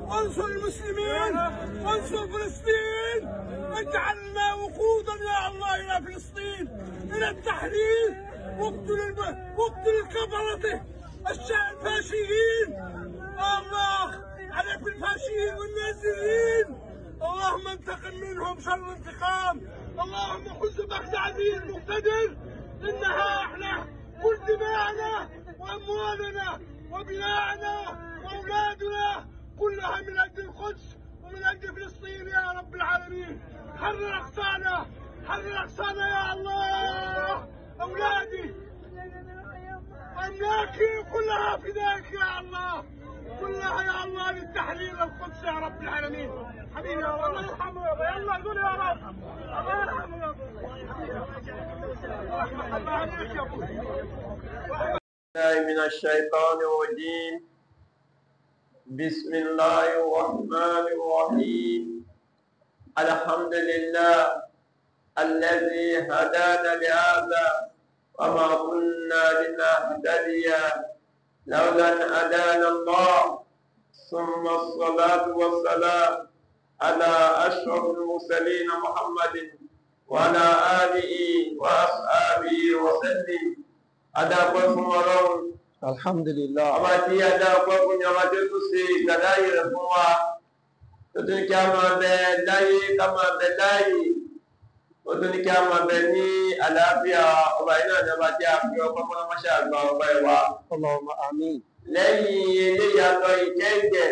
وانصر المسلمين وانصر فلسطين اجعلنا وقودا يا الله الى فلسطين الى التحرير واقتل الب... واقتل الكفرة الشعب الفاشيين الله عليك بالفاشيين والنازلين اللهم انتقم منهم شر انتقام اللهم خذ بخت عزيز مقتدر انها احنا كل دماءنا واموالنا وبناءنا واولادنا كلها من اجل القدس ومن اجل فلسطين يا رب العالمين حرر اقصانا حرر اقصانا يا الله اولادي املاكي كلها فداك يا الله كلها يا الله للتحرير القدس يا رب العالمين حبيبي يا رب الله يرحمه يابا يلا قول يا رب الله يرحمه يابا الله عليك يا ابوي الله من الشيطان الرجيم بسم الله الرحمن الرحيم الحمد لله الذي هدانا لهذا وما كنا لنهتدي لولا ان هدانا الله ثم الصلاة والسلام على أشرف المرسلين محمد وعلى آله وأصحابه وسلم adáàpẹ́ fún ọlọ́run alhamdulillah ọba tí adáàpẹ́ fún ní ọba tí ó tún ṣe ìgbàláyè rẹ̀ fún wa tó tún ní kí a máa bẹ láyé ká máa bẹ láyé ó tún ní kí a máa bẹ ní àlàáfíà ọba yìí náà ní ọba tí a fi ọkọ mọ́ mọ́ṣẹ́ àgbà ọba ìwà allahumma amin lẹ́yìn eléyìí àtọ ìkẹ́ǹgẹ̀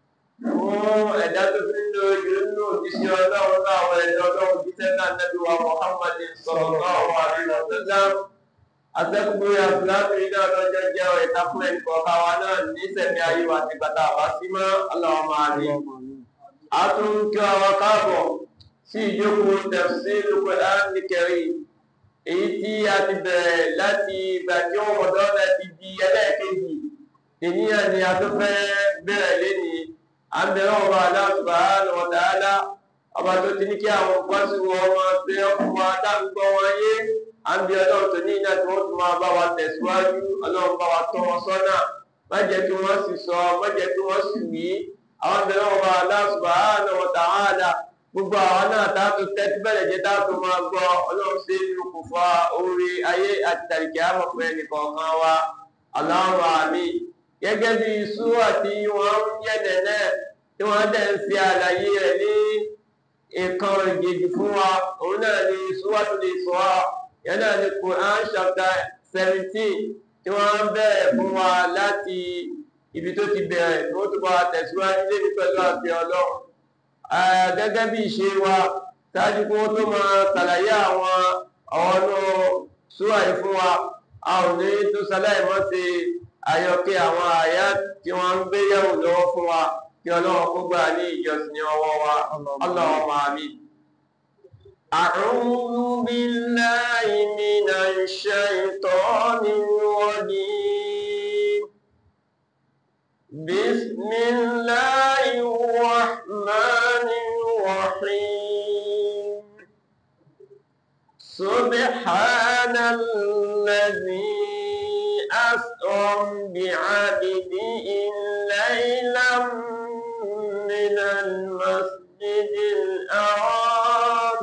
fún ẹ̀dá tó fi ń lo ìlú nínú òjíṣẹ́ ọlọ́run náà àwọn ẹ̀dá ọlọ́run jíṣẹ́ náà nẹ́bí wa Muhammadin sallallahu alaihi wasallam àtẹ́kùnbó ya fúlàmì náà lọ́jọ́ jẹ́ ẹ̀ta fún ẹ̀kọ́ káwa náà ní sẹ̀mí ayé wa ti bàtà àbá sí mọ́ Allahumma amin. allahumma amin a tún kí wa káàbọ̀ sí ìjókòó tafsirul Qur'an Karim èyí tí a ti bẹ̀rẹ̀ láti ìgbà tí ó wọ̀dọ́ láti di ẹlẹ́ẹ̀kejì ènìyàn ni a tó fẹ́ bẹ̀rẹ̀ lénìí à ń bẹ̀rẹ̀ ọba Allah subhanahu wa ta'ala ọba tó ti ní kí àwọn pọ́sù ọmọ pé ọkùnrin wa dáńgbọ́ wọn yé à ń bí ọlọ́run tó ní iná tí wọ́n tún máa bá wa tẹ̀síwájú ọlọ́run bá wa tọ́ wọn sọ́nà má jẹ́ kí wọ́n sì sọ má jẹ́ kí wọ́n sì wí àwọn bẹ̀rẹ̀ ọba Allah subhanahu wa ta'ala gbogbo àwọn náà táàtò tẹ́tí bẹ̀rẹ̀ jẹ́ táàtò máa gbọ́ ọlọ́run sí inú kò fa orí ayé àti tàríkì àmọ̀fẹ́ nìkọ̀ọ̀kan wa Allahumma amin gẹ́gẹ́ bí súwà tí wọ́n ń yẹ̀nẹ̀ náà tí wọ́n dẹ̀ ń fi àlàyé rẹ̀ ní ìkan ìgèjì fún wa òun náà ni súwà tó lè sọ wa yẹn náà ni Quran chapter seventeen tí wọ́n ń bẹ̀rẹ̀ fún wa láti ibi tó ti bẹ̀rẹ̀ tí wọ́n tó bá wa tẹ̀síwájú lébi pẹ̀lú àti ọlọ́run gẹ́gẹ́ bí ìṣe wa ṣáájú kí wọ́n tó máa ṣàlàyé àwọn ọ̀nà súwà yìí fún wa a ò ní tó ṣaláì mọ́ sí àyọkẹ́ àwọn àyà tí wọ́n ń gbé yẹ̀wò lọ́wọ́ fún wa kí ọlọ́run kó gbà ní ìjọsìn ọwọ́ wa Allahumma amin. أعوذ بالله من الشيطان الرجيم بسم الله الرحمن الرحيم سبحان الذي أسرى بعبده ليلا من المسجد الحرام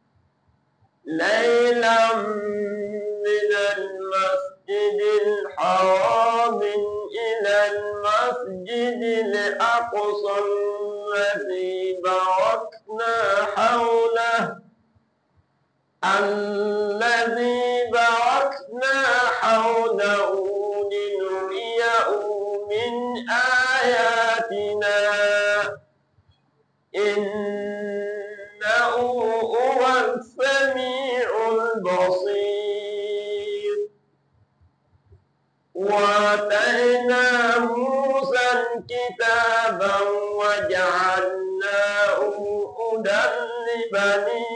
ليلا من المسجد الحرام إلى المسجد الأقصى الذي باركنا حوله الذي باركنا حوله لنريه من آياتنا إنه هو السميع البصير وآتينا موسى الكتاب وجعلناه هدى لبني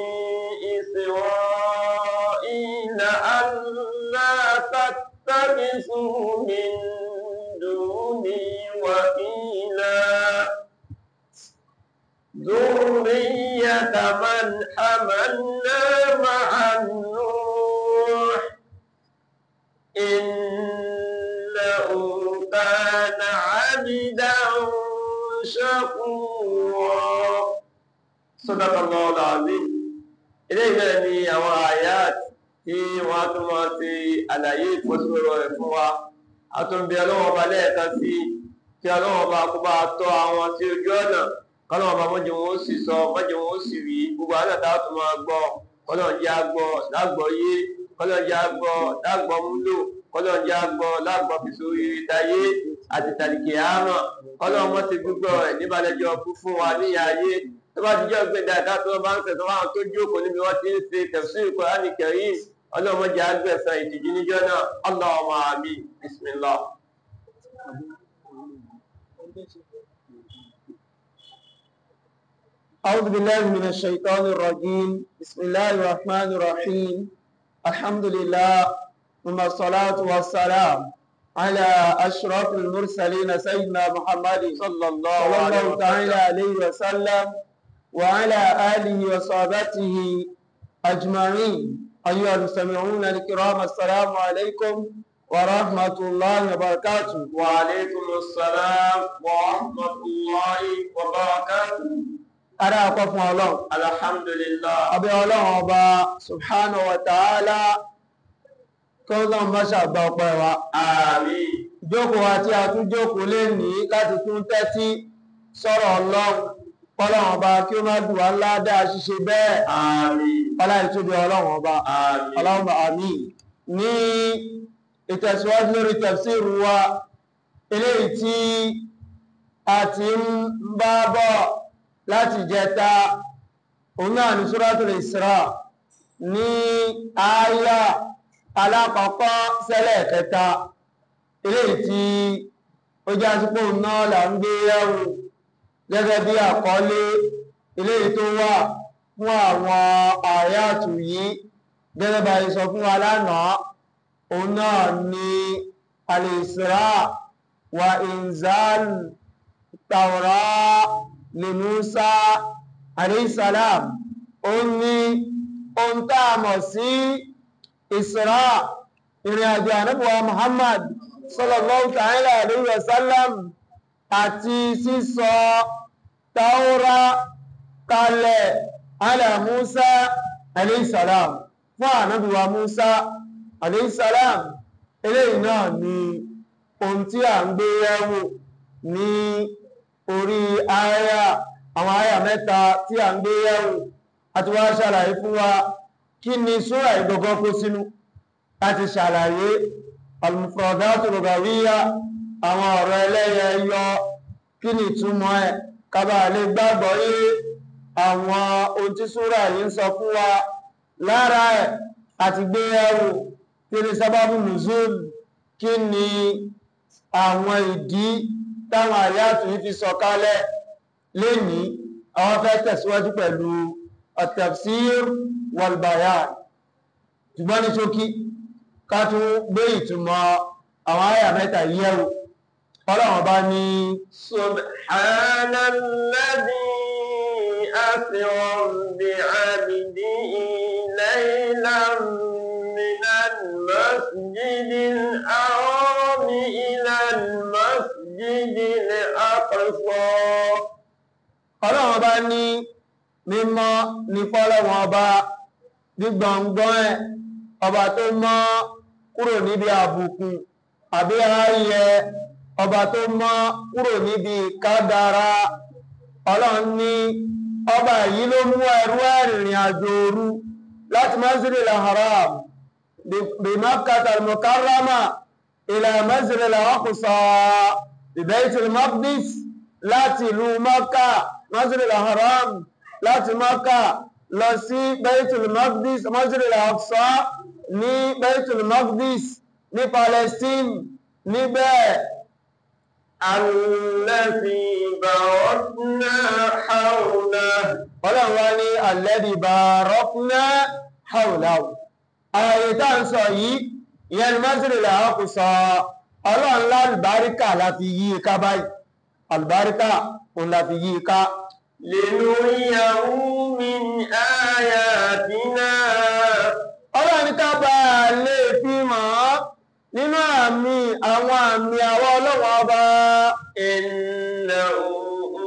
إسرائيل ألا تتخذوا من دوني وكيلا ذرية من حملنا مع النوح إنه كان عبدا شكورا صدق الله العظيم eléyìí náà ni àwọn àyàt tí wọ́n á tún máa ti àlàyé ìfọ́sọ̀rọ̀ rẹ̀ fún wa a tún bí ọlọ́wọ́n ọba lẹ́ẹ̀kan sí kí ọlọ́wọ́n ọba kó bá tọ́ àwọn sí ojú ọ̀nà kọ́lọ́wọ́n ọba mọ́jọ wọn ó sì sọ mọ́jọ wọn ó sì rí gbogbo àwọn àtàwọn tó máa gbọ́ kọ́lọ́wọ́n jẹ́ àgbọ̀ lágbọ̀ yé kọ́lọ́wọ́n jẹ́ àgbọ̀ lágbọ̀ múlò kọ́lọ́wọ́n jẹ́ àgbọ̀ lágbọ̀ fìsórí táyé àti tàlìkì àmọ́ kọ́lọ́wọ́n mọ́ ti gbígbọ́ rẹ̀ níbalẹ̀jọ́ kú fún wa níyà ayé tó bá ti jẹ́ ọgbẹ́ dáadáa tó bá ń tẹ̀sán wọn tó jókòó níbi wọ́n ti ń ṣe tafsir Qur'an Karim ọlọ́mọdé àgbẹ̀sán ìtìjú níjọ́ náà Allahumma àmín bismillah. أعوذ بالله من الشيطان الرجيم بسم الله الرحمن الرحيم الحمد لله ثم الصلاة والسلام على أشرف المرسلين سيدنا محمد صلى الله صلى عليه الله تعالى وسلم عليه وسلم وعلى آله وصحبه أجمعين أيها المستمعون الكرام السلام عليكم ورحمة الله وبركاته وعليكم السلام ورحمة الله وبركاته أنا أقف الله الحمد لله abẹ́ ọlọ́run ọba subhanahu wa ta'ala kí ó lọ́n bá ṣàgbà ọpẹ́ wa àmín ìjókòó àti àtúnjókòó lè ní láti tún tẹ́tí sọ̀rọ̀ ọlọ́run kọ́lọ́run ọba kí ó má dùn wá ládàá ṣíṣe bẹ́ẹ̀ àmín ọláìtúbi ọlọ́run ọba àmín ọlọ́run bá àmín ní ìtẹ̀síwájú lórí tafsiru wa eléyìí tí a ti ń bá bọ̀ láti jẹta òun náà ní Suratul Isra ní àyà alákọ̀ọ́kọ́ sẹ́lẹ̀ kẹta eléyìí tí ó já sípò náà là ń gbé yẹ̀wò gẹ́gẹ́ bí àkọlé eléyìí tó wà fún àwọn àyàtù yìí gẹ́gẹ́ bá sọ fún wa lánàá òun náà ni al-Isra wa inzal Tawra li Musa alayhisalam ó ní ohun tá a mọ̀ sí Isra ìrìn àjò ànábùwà Muhammad sallallahu ta'ala alayhi wa sallam àti sísọ Tawra kalẹ̀ ala Musa alayhisalam fún ànábìwa Musa alayhisalam eléyìí náà ni ohun tí a ń gbé yẹ̀wò ní orí àyà àwọn àyà mẹ́ta tí a ń gbé yẹ̀wò àti wá ṣàlàyé fún wa kí ni súrà ìgbọ̀gọ́ kó sínú láti ṣàlàyé al-mufradatu lugawiyya àwọn ọ̀rọ̀ ẹlẹ́yẹ yọ kí ni ìtumọ̀ ẹ̀ kábà lè gbàgbọ́ yé àwọn ohun tí súrà yìí ń sọ fún wa lára ẹ̀ àti gbé ẹrù kí ni sábàbù nùzúl kí ni àwọn ìdí táwọn àyàtù yìí fi sọ̀kalẹ̀ lénìí àwọn fẹ́ tẹ̀síwájú pẹ̀lú at-tafsir wal-bayan ṣùgbọ́n ní ṣókí ká tún gbé ìtumọ̀ àwọn àyà mẹ́ta yìí yẹ̀wò ọlọ́run bá ní سبحان الذي أسرى بعبده ليلا من المسجد الحرام إلى المسجد الأقصى ọlọ́run bá ní mímọ́ ní fọ́lọ́run ọba gbígbọ̀ngbọ́n ẹ̀ ọba tó mọ́ kúrò níbi àbùkù àbí ààyè ọba tó mọ́ kúrò níbi kádàrá ọlọ́run ní ọba yìí ló mú ẹrú ẹ̀rìnrìn àjò òru láti masjidil haram bí makkata al-mukarrama ila masjidil aqsa bí baitul maqdis láti ìlú makka masjidil haram láti makka lọ sí baitul maqdis masjidil aqsa ní baitul maqdis ní palestine níbẹ̀ الذي باركنا حوله ọlọ́run wá ní alladhi barakna hawlahu ààyè tá ń sọ yìí ìyẹn ni masjidil aqsa ọlọ́run lálùbáríkà láti yí i ká báyìí àlùbáríkà òun láti yí i ká لنريه من آياتنا ọlọ́run ní ká bá a lè fi mọ̀ ọ́ nínú àmì àwọn àmì àwọn ọlọ́run ọba إنه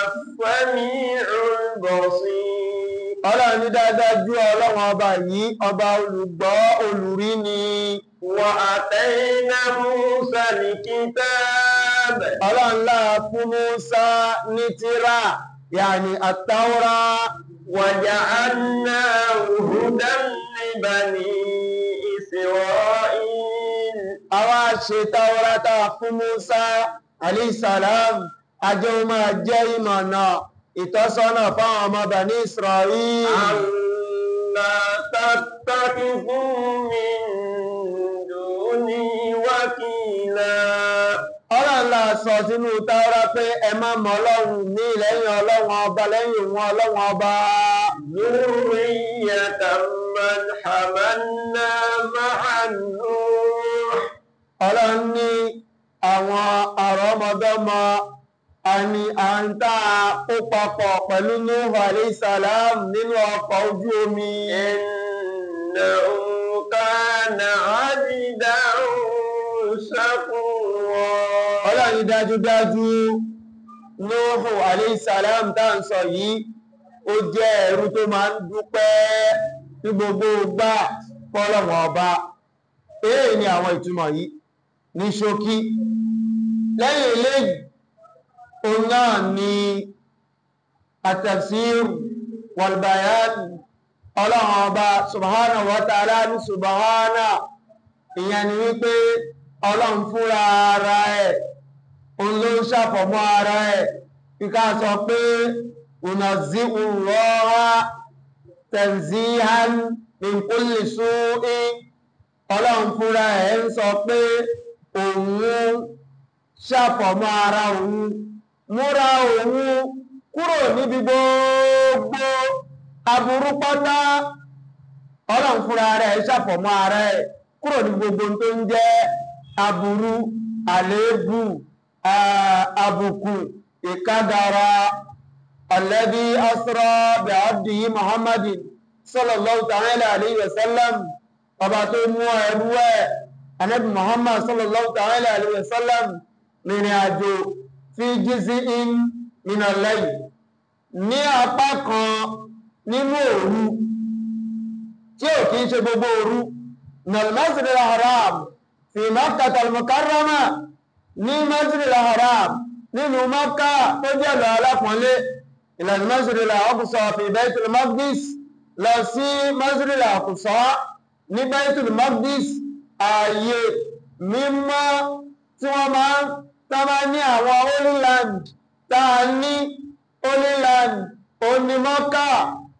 السميع البصير ọlọ́run ní dáadáa ju ọlọ́run ọba yìí ọba olùgbọ́ olùrí ni وآتينا موسى الكتاب ọlọ́run láà fún Mùsá ní tírà yàní àtàwọ́rá وجعلناه هدى لبني إسرائيل àwa ṣe tàwọ́rá tá a fún Mùsá alayhisalam ajé ó máa jẹ́ ìmọ̀nà ìtọ́sọ́nà fáwọn ọmọ Bani Israel ألا تتخذوا من دوني وكيلا ọlọ́run la sọ sínú tàwọ́rá pé ẹ má mọ ọlọ́run ní lẹ́yìn ọlọ́run ọba lẹ́yìn òun ọlọ́run ọba ذرية من حملنا مع نوح ọlọ́run ní àwọn àrọ́mọdọ́mọ àni àǹtà ó papọ̀ pẹ̀lú Nuhu alayhi salam nínú ọkọ̀ ojú omi إنه كان عبدا شكورا ọlọ́run ní dájúdájú Nuhu alayhi salam tá ń sọ yìí ó jẹ́ ẹrú tó máa ń dúpẹ́ ní gbogbo ìgbà fọ́lọ́wọ̀n ọba èyí ni àwọn ìtumọ̀ yìí ní ṣókí lẹ́yìn eléyìí òun náà ni at-tafsir wal-bayan ọlọ́run ọba subhanahu wa ta'ala ní subhana ìyẹn ni wípé ọlọ́run fúnra ara ẹ̀ òun ló ń ṣàfọ̀mọ́ ara ẹ̀ kíká sọ pé unazzi'u Allaha tanzihan min kulli su'in ọlọ́run fúnra ẹ̀ ń sọ pé òun ṣàfọ̀mọ́ ara òun múra òun kúrò níbi gbogbo aburú pátá ọlọ́run fúnra rẹ̀ ṣàfọ̀mọ́ ara ẹ̀ kúrò ní gbogbo tó ń jẹ́ aburú àléébù àbùkù ìkádàrà alladhi asra bi abdihi muhammadin sallallahu ta'ala alayhi wa sallam ọba tó mú ẹrú ẹ̀ anabi muhammad sallallahu ta'ala alayhi wa sallam rìnrìn àjò fi jiz'in min al-layl ní apá kan nínú òru tí ò kìí ṣe gbogbo òru nal masjid al-haram fi makkah al-mukarrama ní masjid al-haram nínú makka tó jẹ́ lọ alápọ̀nlé ila al-masjid al-aqsa fi baytul maqdis lọ sí masjid al-aqsa ní baytul maqdis ààyè mímọ́ tí wọ́n máa ń tàbá ní àwọn holy land táa ní holy land onímọ́ká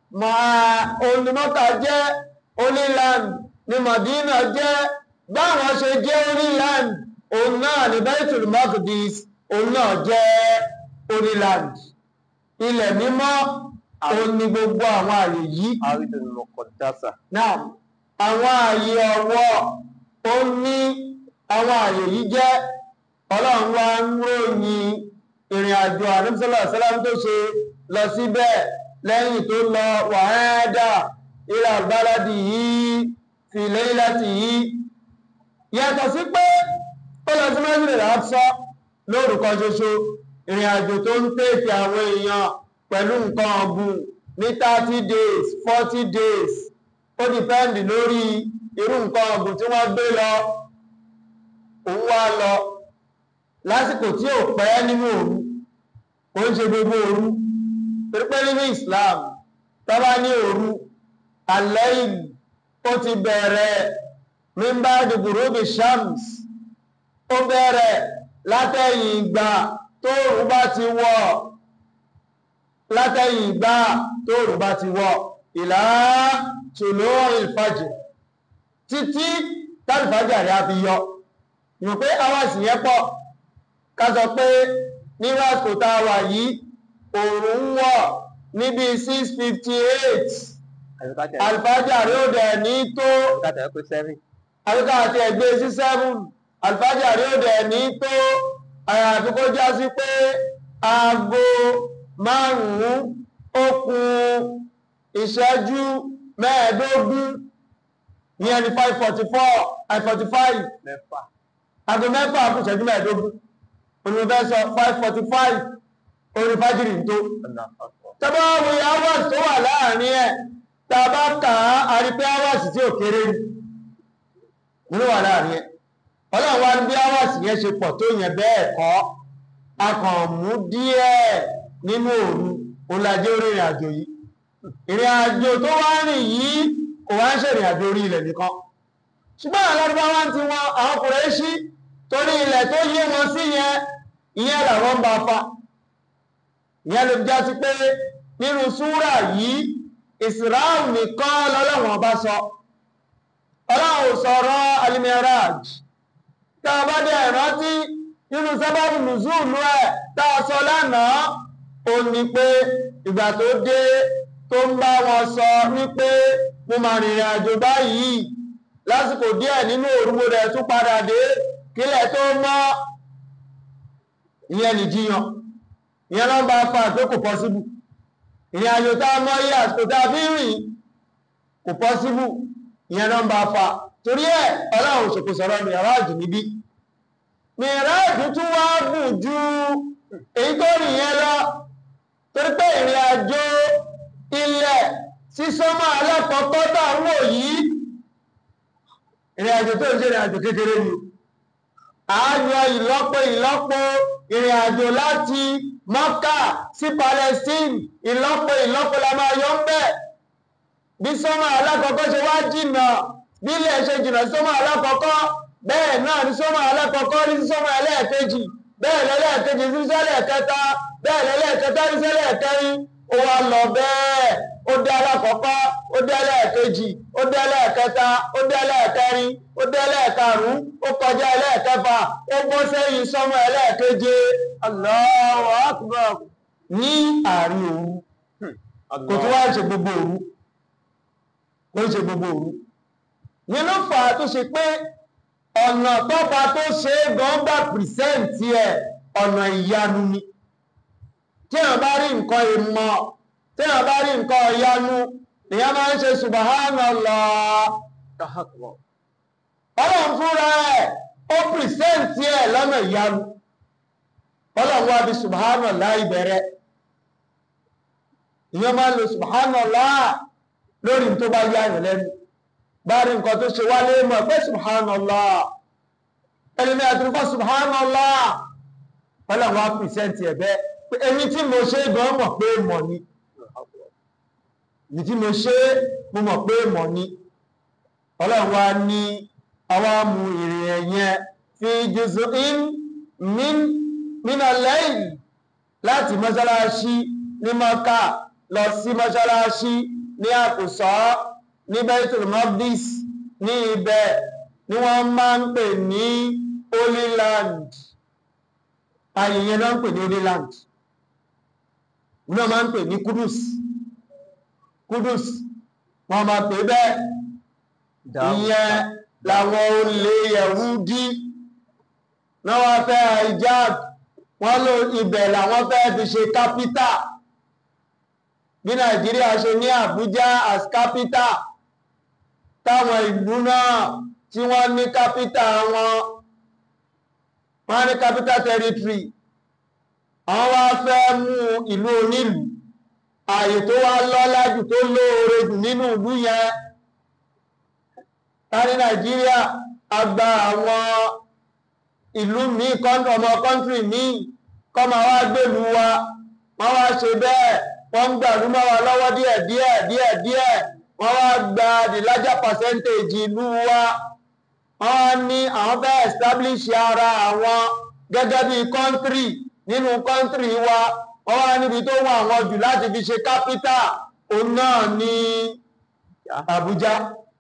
onímọ́ká jẹ́ holy land ní Madina jẹ́ báwọn ṣe jẹ́ holy land òun náà ní Baitul Maqdis òun náà jẹ́ holy land ilẹ̀ mímọ́ òun ní gbogbo àwọn àyè yìí àrídùn mọ̀kọ̀dásà náà àwọn ààyè ọ̀wọ́ ó ní àwọn ààyè yìí jẹ́ ọlọ́run wá ń ròyìn ìrìn àjò àdúgbòsọ́lá sálám tó ṣe lọ síbẹ̀ lẹ́yìn tó lọ wàhádà ilà báládì yìí fi lẹ́yìn láti yìí yàtọ̀ sí pé ó lọ sí mẹ́sìlẹ̀ láàpsọ́ lórúkọ ṣoṣo ìrìn àjò tó ń tèèkì àwọn èèyàn pẹ̀lú nǹkan ọ̀gùn ní 30 days 40 days ó dìpẹ́ndì lórí irú nǹkan ọ̀gùn tí wọ́n gbé lọ òun wá lọ lásìkò tí ò pẹ́ nínú òru kò ń ṣe gbogbo òru pípẹ́ nínú Islam tọ́bá ní òru alẹ́yìn ó ti bẹ̀rẹ̀ mímbá dìbòróbì shams ó bẹ̀rẹ̀ látẹ̀yìn ìgbà tóòrùn bá ti wọ̀ látẹ̀yìn ìgbà tóòrùn bá ti wọ̀ ìlà tùlọ́ ìfàjì títí tàbífàjì àrí a fi yọ yìí pé àwọn ìsìnyẹ́ pọ̀ ká sọ pé ní lásìkò tá a wà yìí òòrùn ń wọ̀ níbi 658 alifájì àrí ó dẹ̀ ní tó àríkà àti ẹgbẹ́ sí 7 alifájì àrí ó dẹ̀ ní tó àyàfi kó já sí pé aago márùn-ún ó kù ìṣẹ́jú mẹ́ẹ̀ẹ́dógún ní ẹni 544 545 mẹ́fà aago mẹ́fà kù ìṣẹ́jú mẹ́ẹ̀ẹ́dógún olùfẹ́ sọ 545 orí fájìrì tó tàbá wo hours tó wà láàrin ẹ̀ tàbá kà á àrí pé hours tí ò kéré nínú wà láàrin ẹ̀ ọlọ́run wá ní bí hours yẹn ṣe pọ̀ tó yẹn bẹ́ẹ̀ kọ́ a kàn mú díẹ̀ nínú òru olàjẹ́ orí ìrìn àjò yìí ìrìn àjò tó wá rìn yìí kò wá ń ṣe ìrìn àjò orí ilẹ̀ nìkan ṣùgbọ́n àwọn Lárúbáwá ti wọn àwọn Kùrẹ́ṣì torí ilẹ̀ tó yé wọn sí yẹn ìyẹn làwọn ń bá fa ìyẹn ló já sí pé nínú súrà yìí Ìsìráù nìkan lọ́lọ́wọ́n bá sọ ọlọ́run sọ̀rọ̀ Al-Miraj tá a bá dé ìrántí nínú sábàbù nùzúùlù ẹ̀ tá a sọ lánàá ó ní pé ìgbà tó dé tó ń bá wọn sọ wípé mo máa rìnrìn àjò báyìí lásìkò díẹ̀ nínú òrùgbò rẹ̀ tún padà dé kílẹ̀ tó mọ́ ìyẹn nìjíyàn ìyẹn ló ń bá fa pé kò pọ́síbù ìrìn àjò tá a mọ́ yí àsìkò tá a fi ń rìn kò pọ́síbù ìyẹn ló ń bá fa torí ẹ̀ ọlọ́run ṣòkò sọ̀rọ̀ mìíràjù níbí mìíràjù tún wá gùn ju èyí tó rìn yẹn lọ torí pé ìrìn àjò ilẹ̀ sísọ́mọ́ alákọ̀ọ́kọ́ tá a wò yìí ìrìn àjò tó ń ṣe ìrìn àjò kékeré ni àáyọ ìlọ́po ìlọ́po ìrìn àjò láti Mọ́kà sí Palestine ìlọ́po ìlọ́po la máa yọ ń bẹ̀ bí sọ́mọ́ alákọ̀ọ́kọ́ ṣe wá jìnà bí ilẹ̀ ṣe jìnà sí sọ́mọ́ alákọ̀ọ́kọ́ bẹ́ẹ̀ náà ní sọ́mọ́ alákọ̀ọ́kọ́ ní sọ́mọ́ ẹlẹ́ẹ̀kejì bẹ́ẹ̀ lẹ́lẹ́ẹ̀kejì sí sẹ́lẹ̀ kẹta bẹ́ẹ̀ lẹ́lẹ́ẹ̀kẹta ní sẹ́lẹ̀ kẹrin ó wá lọ bẹ́ẹ̀ ó dé alákọ̀ọ́kọ́ ó dé ẹlẹ́ẹ̀kejì ó dé ẹlẹ́ẹ̀kẹta ó dé ẹlẹ́ẹ̀kẹrin ó dé ẹlẹ́ẹ̀karùn-ún ó kọjá ẹlẹ́ẹ̀kẹfà ó bọ́ sẹ́yìn sọ́mọ́ ẹlẹ́ẹ̀keje Allahu Akbar ní àárín òru kò tó wá ṣe gbogbo òru kò ṣe gbogbo òru ní ló fà á tó ṣe pé ọ̀nà tọ́pa tó ṣe é gan gbà pìrìsẹ́ǹtì ẹ̀ ọ̀nà ìyanu ni tí wọ́n bá rí nǹkan ìmọ̀ tí wọ́n bá rí nǹkan ìyanu nìyẹn máa ń ṣe subhanallah ọlọ́run fúnra ẹ̀ ó pìrìsẹ́ǹtì ẹ̀ lọ́nà ìyanu ọlọ́run wá bí subhanallah ìbẹ̀rẹ̀ ìyẹn máa ń lo subhanallah lórí tó bá yá ìrìn lẹ́nu bá rí nǹkan tó ṣe wálé mọ̀ pé subhanallah ẹlẹ́mí àtúrúkọ́ subhanallah ọlọ́run wá pìrìsẹ́ǹtì ẹ̀ bẹ́ẹ̀ pé èmi tí mo ṣe gan mọ̀ pé mọ̀ ni èmi tí mo ṣe mo mọ̀ pé mọ̀ ni ọlọ́run wá ní àwọn amú ìrìn ẹ̀yẹn fi juz'in min min al-layl láti mọ́ṣáláṣí ní Mákà lọ sí mọ́ṣáláṣí ní àkùsọ́ ní Baitul Maqdis ní ibẹ̀ ni wọ́n máa ń pè ní Holy Land ayẹyẹ náà ń pè ní Holy Land náà máa ń pè ní Kudus Kudus wọ́n máa pè bẹ́ẹ̀ ìyẹn làwọn olè Yẹ̀húdí náà wá fẹ́ hijab wọ́n lò ibẹ̀ làwọn fẹ́ fi ṣe kápítà bí Nàìjíríà ṣe ní Àbújá as kápítà táwọn ìlú náà tí wọ́n ní kápítà wọn wọ́n ní kápítà territory àwọn wá fẹ́ mú ìlú onílù ààyè tó wá lọ́lá jù tó lóore jù nínú ìlú yẹn ká ní Nàìjíríà àgbà àwọn ìlú míì ọmọ kọ́ntírì míì kọ́ máa wá gbèlú wa wọ́n wá ṣe bẹ́ẹ̀ wọ́n ń gbàlú mọ́ wa lọ́wọ́ díẹ̀ díẹ̀ díẹ̀ díẹ̀ wọ́n wá gba the larger percentage ìlú wa wọ́n wá ní àwọn fẹ́ establish ara àwọn gẹ́gẹ́ bí kọ́ntírì nínú kọ́ntírì wa wọ́n wá níbi tó wọ́n àwọn jù láti fi ṣe kápítà òun náà ní Àbújá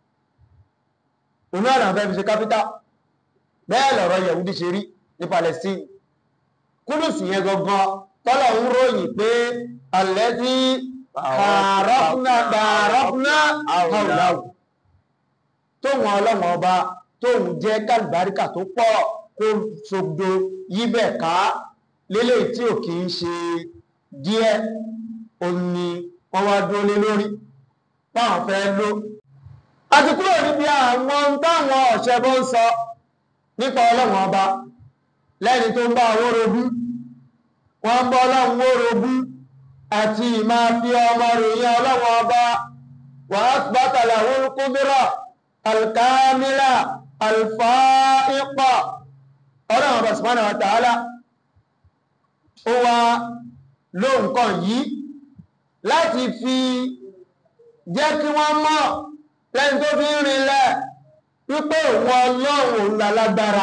òun náà làwọn fẹ́ fi ṣe kápítà bẹ́ẹ̀ lọ̀rọ̀ Yẹ̀húdí ṣe rí ní Palestine Kúdùsì yẹn gangan tọ́lọ̀ ń ròyìn pé alẹ́ tí bàárọ́fúnà bàárọ́fúnà àwòláwò tóun ọlọ́wọ́n ọba tóun jẹ́ kálùbáríkà tó pọ̀ kó ṣogbo yíbẹ̀ ká lélẹ̀ tí ò kì í ṣe díẹ̀ òun ni wọ́n wá dúró lé lórí táwọn fẹ́ ló àti kúrò níbi àwọn táwọn ọ̀ṣẹ́bọ́ ń sọ nípa ọlọ́wọ́n ọba lẹ́ni tó ń bá owó rogún wọ́n bọ́ ọlọ́run wórogún àti ìmá fi ọmọ ròyìn ọlọ́run ọba wà á bátàlà orúkúdúrà alkamila alfaiqa ọlọ́run ọba subhanahu wa ta'ala ó wá ló nǹkan yìí láti fi jẹ́ kí wọ́n mọ̀ lẹ́yìn tó fi ń rinlẹ̀ wípé òun ọlọ́run òun lálágbára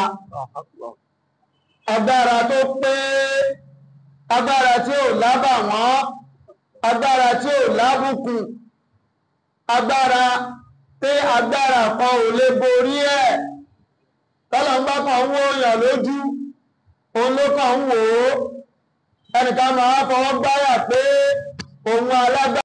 agbára tó pé agbára tí ò lábà wọ́n agbára tí ò lábùkù agbára tí agbára kan ò lè borí ẹ̀ tọ́lọ̀mbá kan wó èèyàn lójú òun ló kàn ń wò ó ẹnìkan máa fọwọ́ gbáyà pé òun alágbára